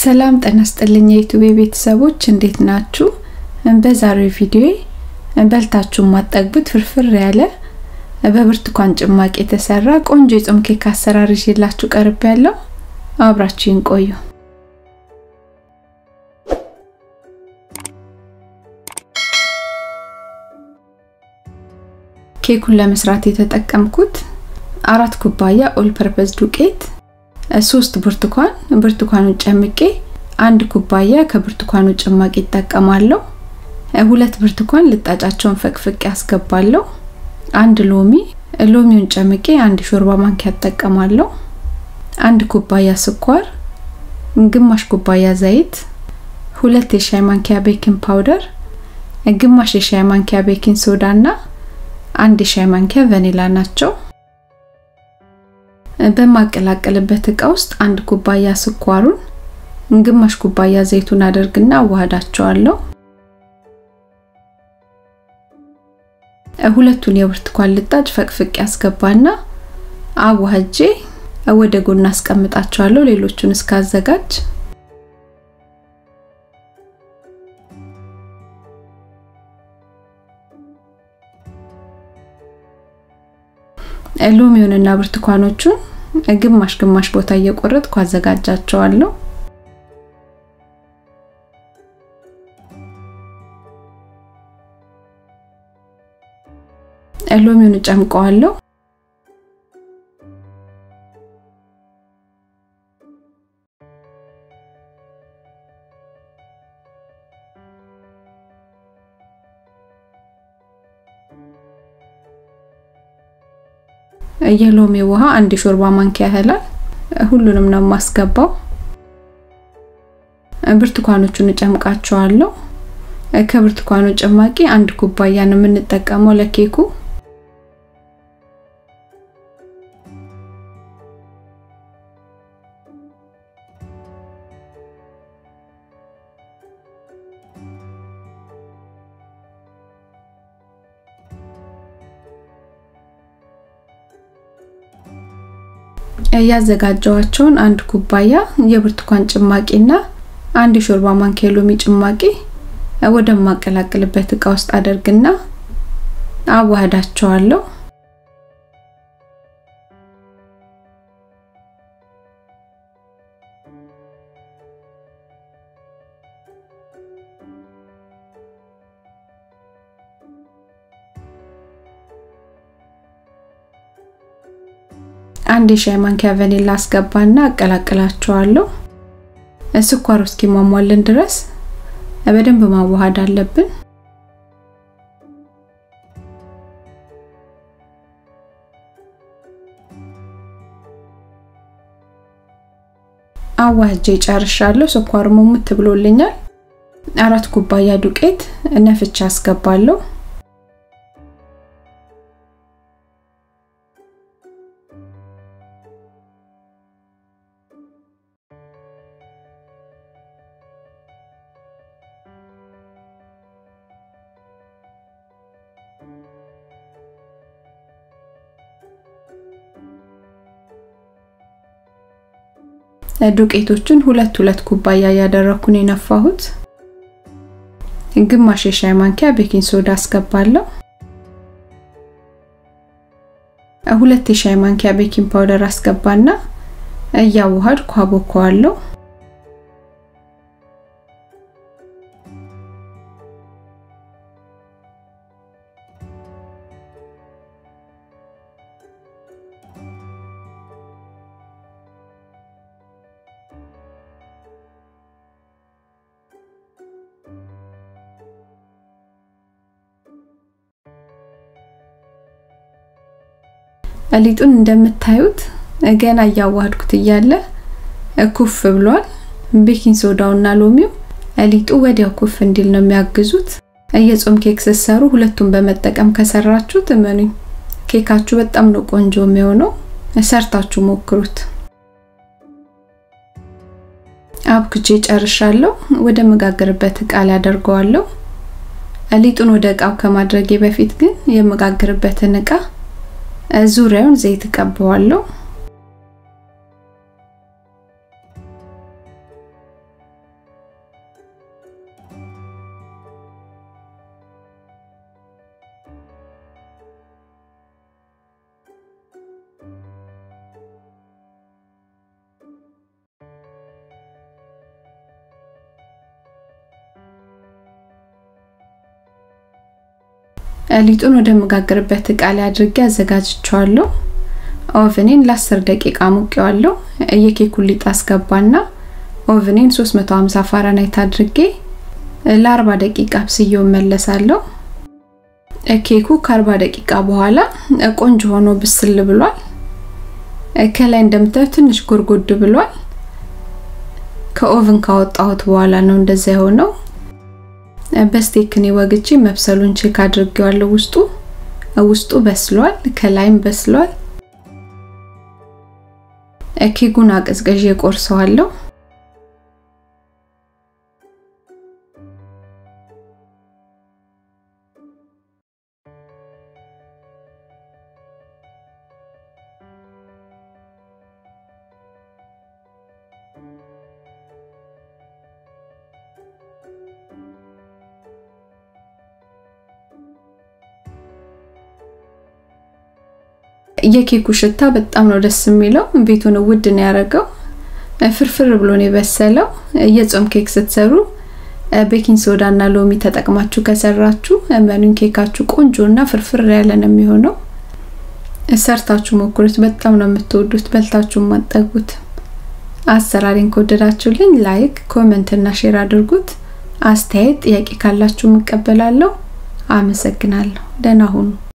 ሰላም ጤና ይስጥልኝ የዩቲዩብ ቤተሰቦች እንዴት ናችሁ? በዛሬው ቪዲዮ በልታችሁ ማጠግቡት ፍርፍር ያለ በብርቱካን ጭማቂ የተሰራ ቆንጆ የጾም ኬክ አሰራር ይዤላችሁ ቀርብ ያለው አብራችሁን ቆዩ። ኬኩን ለመስራት የተጠቀምኩት አራት ኩባያ ኦል ፐርፐዝ ዱቄት፣ ሶስት ብርቱካን ብርቱካኑን ጨምቄ አንድ ኩባያ ከብርቱካኑ ጭማቂ ይጠቀማለሁ። ሁለት ብርቱካን ልጣጫቸውን ፈቅፍቄ ያስገባለሁ። አንድ ሎሚ ሎሚውን ጨምቄ አንድ ሾርባ ማንኪያ እጠቀማለሁ። አንድ ኩባያ ስኳር፣ ግማሽ ኩባያ ዘይት፣ ሁለት የሻይ ማንኪያ ቤኪንግ ፓውደር፣ ግማሽ የሻይ ማንኪያ ቤኪንግ ሶዳ እና አንድ የሻይ ማንኪያ ቫኒላ ናቸው። በማቀላቀልበት እቃ ውስጥ አንድ ኩባያ ስኳሩን ግማሽ ኩባያ ዘይቱን አደርግና አዋህዳቸዋለሁ። ሁለቱን የብርቱካን ልጣጭ ፈቅፍቅ ያስገባና አዋህጄ ወደ ጎን አስቀምጣቸዋለሁ። ሌሎቹን እስካዘጋጅ ሎሚውንና ብርቱካኖቹን ግማሽ ግማሽ ቦታ እየቆረጥኩ አዘጋጃቸዋለሁ። ሎሚውን እጨምቀዋለሁ። የሎሚ ውሃ አንድ ሾርባ ማንኪያ ያህላል። ሁሉንም ነው የማስገባው። ብርቱካኖቹን እጨምቃቸዋለሁ። ከብርቱካኑ ጭማቂ አንድ ኩባያ ነው የምንጠቀመው ለኬኩ። ያዘጋጀዋቸውን አንድ ኩባያ የብርቱካን ጭማቂና አንድ ሾርባ ማንኪያ ሎሚ ጭማቂ ወደማቀላቅልበት እቃ ውስጥ አደርግና አዋህዳቸዋለሁ። አንድ የሻይ ማንኪያ ቫኒላ አስገባና አቀላቅላቸዋለሁ። ስኳሩ እስኪሟሟልን ድረስ በደንብ ማዋሃድ አለብን። አዋህጄ ጨርሻለሁ። ስኳሩ ሙሙት ብሎልኛል። አራት ኩባያ ዱቄት ነፍቻ አስገባለሁ። ዱቄቶችን ሁለት ሁለት ኩባያ ያደረኩን የነፋሁት። ግማሽ የሻይ ማንኪያ ቤኪንግ ሶዳ አስገባለሁ። ሁለት የሻይ ማንኪያ ቤኪንግ ፓውደር አስገባና እያዋሃድኩ አቦካዋለሁ። ሊጡን እንደምታዩት ገና እያዋሃድኩት እያለ ኩፍ ብሏል። ቤኪንግ ሶዳውና ሎሚው ሊጡ ወዲያው ኩፍ እንዲል ነው የሚያግዙት። የጾም ኬክ ስትሰሩ ሁለቱን በመጠቀም ከሰራችሁት እመኑኝ ኬካችሁ በጣም ነው ቆንጆ የሚሆነው። ሰርታችሁ ሞክሩት። አብክቼ ጨርሻለሁ። ወደ መጋገርበት እቃ ላይ አደርገዋለሁ። ሊጡን ወደ እቃው ከማድረጌ በፊት ግን የመጋገርበትን እቃ ዙሪያውን ዘይት እቀባዋለሁ። ሊጡን ወደ መጋገርበት እቃ ላይ አድርጌ አዘጋጅቸዋለሁ። ኦቨኔን ለ10 ደቂቃ ሙቄዋለሁ። የኬኩን ሊጥ አስገባና ኦቨኔን 350 ፋራናይት አድርጌ ለ40 ደቂቃ አብስዬው መለሳለሁ። ኬኩ ከ40 ደቂቃ በኋላ ቆንጆ ሆኖ ብስል ብሏል። ከላይ እንደምታዩት ትንሽ ጎርጎድ ብሏል። ከኦቭን ካወጣሁት በኋላ ነው እንደዛ የሆነው። በስቴክኔ ወግቼ መብሰሉን ቼክ አድርጌዋለሁ። ውስጡ ውስጡ በስሏል፣ ከላይም በስሏል። ኬኩን አቀዝቅዤ ቆርሰዋለሁ። የኬኩ ሽታ በጣም ነው ደስ የሚለው። ቤቱን ውድ ነው ያደረገው። ፍርፍር ብሎ ነው የበሰለው። የጾም ኬክ ስትሰሩ ቤኪንግ ሶዳ እና ሎሚ ተጠቅማችሁ ከሰራችሁ መኑን ኬካችሁ ቆንጆ እና ፍርፍር ያለ ነው የሚሆነው። ሰርታችሁ ሞክሩት። በጣም ነው የምትወዱት፣ በልታችሁ ማጠጉት። አሰራሬን ከወደዳችሁልኝ ላይክ፣ ኮሜንት እና ሼር አድርጉት። አስተያየት፣ ጥያቄ ካላችሁ እቀበላለሁ። አመሰግናለሁ። ደህና ሁኑ።